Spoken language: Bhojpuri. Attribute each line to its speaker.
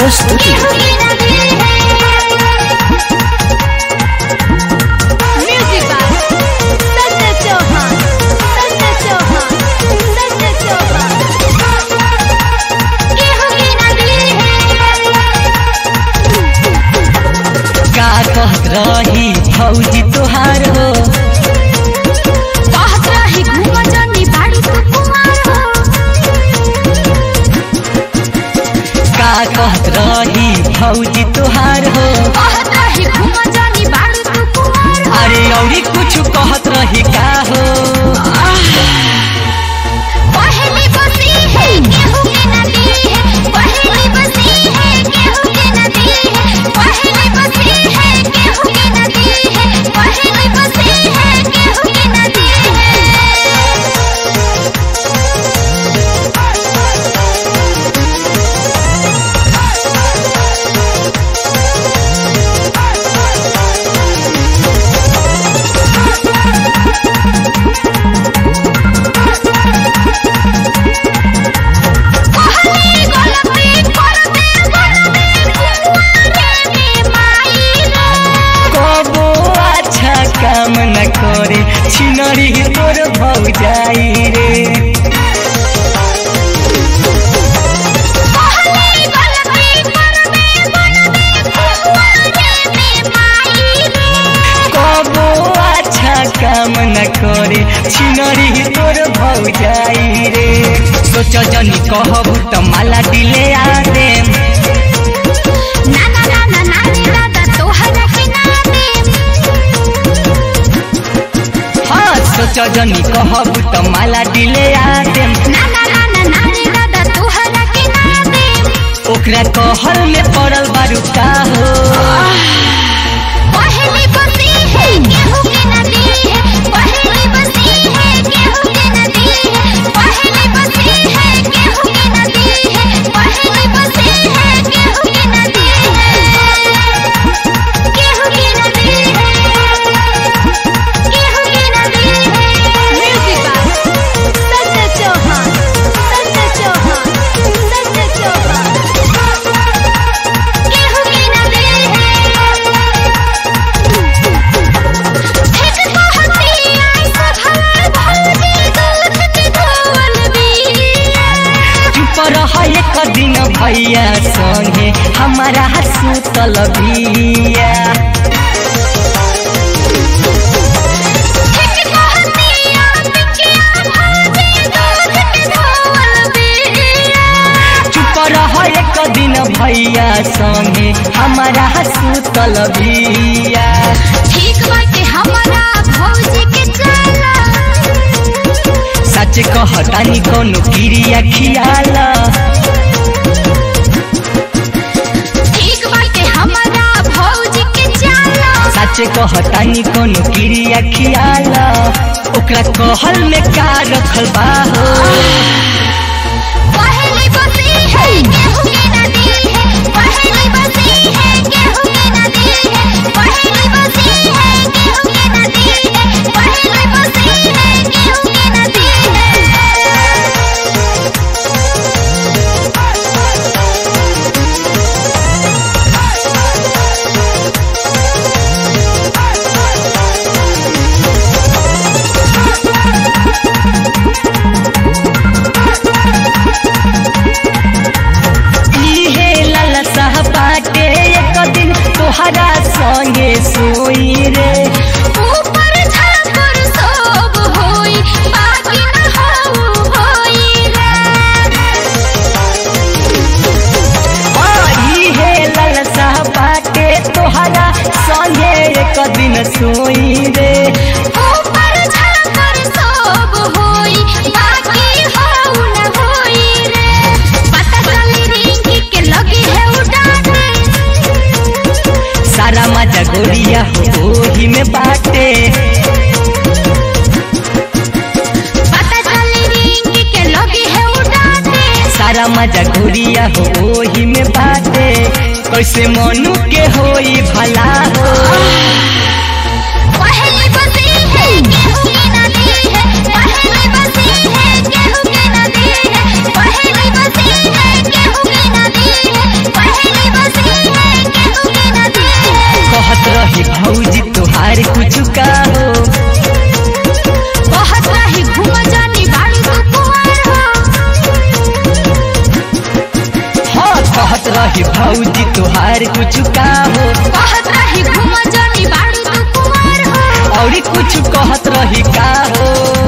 Speaker 1: प्रस्तुति
Speaker 2: Music by Sanjay Chauhan. Sanjay Chauhan. Sanjay Chauhan. गेहूं की नदी है
Speaker 3: का कहत रही फौजी तोहार हो
Speaker 2: बहुत रही घूम जनी बाड़ी तू कुमार हो
Speaker 3: का कहत रही फौजी तोहार हो
Speaker 2: बहुत रही घूम जनी बाड़ी तू कुमार हो
Speaker 3: अरे औरी कुछ कहत रही का हो
Speaker 2: पहली बसी है गेहूं की नदी है पहली बसी है गेहूं की नदी है पहली बसी है गेहूं की नदी है पहली बसी है गेहूं की नदी है कहली गलती करते बनते कुंवारे में माई रे
Speaker 3: कबो अच्छा काम न करे छिनरी तोर भौजाई रे
Speaker 2: कहली गलती करते बनते कुंवारे में माई रे
Speaker 3: कबो अच्छा काम न करे छिनरी तोर भौजाई रे सोच जनी कहबू त माला दिले आ देम
Speaker 2: ना ना ना ना ना रे दादा तोहरा के ना दे
Speaker 3: हाँ सोच जनी कहबू त माला दिले आ देम
Speaker 2: ना ना ना ना ना रे दादा तोहरा के ना दे
Speaker 3: ओकरा कहल में पड़ल बारू का हो
Speaker 2: पहली बसी है गेहूं की नदी है पहली बसी है गेहूं की नदी है पहली बसी है गेहूं की नदी है पहली बसी है गेहूं की नदी है गेहूं की नदी है गेहूं की नदी है म्यूजिक बाय संजय चौहान संजय चौहान संजय चौहान गेहूं की नदी है एक कहती ऐसा भला भौजी दूध के धोवल बिया
Speaker 3: चुप रह एक दिन भैया संगे हमारा सुतल बिया
Speaker 2: एक कहती पिकिया भौजी दूध के धोवल बिया
Speaker 3: चुप रह एक दिन भैया संगे हमारा सुतल बिया
Speaker 2: ठीक बाटे हमारा भौजी के चला
Speaker 3: सच कहतानी कोनो क्रिया खियाला
Speaker 2: ठीक बाटे हमारा भौजी के चला
Speaker 3: सच कहतानी कोनो क्रिया खियाला ओकरा कहल में का रखल बा हो
Speaker 2: पहली बसी है गेहूं की नदी है पहली बसी है गेहूं की नदी है पहली बसी है गेहूं की नदी है पहली बसी है गेहूं की नदी
Speaker 3: इहे ललसा बाटे एक दिन तोहरा संगे सोई रे
Speaker 2: ऊपर झापर सब होई बाकी न हो होई रे
Speaker 3: इहे ललसा बाटे तोहरा संगे एक दिन सोई रे
Speaker 2: ऊपर झापर सब होई बाकी हो न होई रे पता चली रिंकी के लगी है उड़ाने
Speaker 3: सारा मजा गोरिया हो ओही में बाटे
Speaker 2: पता चली रिंकी के लगी है उड़ाने
Speaker 3: सारा मजा गोरिया हो ओही में बाटे कैसे मनु के होई भला हो
Speaker 2: पहली बसी है गेहूं की नदी है पहली बसी है गेहूं की नदी है पहली बसी है गेहूं की नदी है पहली
Speaker 3: भौजी तुहार कुछ का हो
Speaker 2: बहुत रही घूम जानी बाड़ी तू कुंवर हो
Speaker 3: हाँ कहत रही भौजी तुहार कुछ का हो
Speaker 2: बहुत रही घूम जानी बाड़ी तू कुंवर हो
Speaker 3: और कुछ कहत रही का हो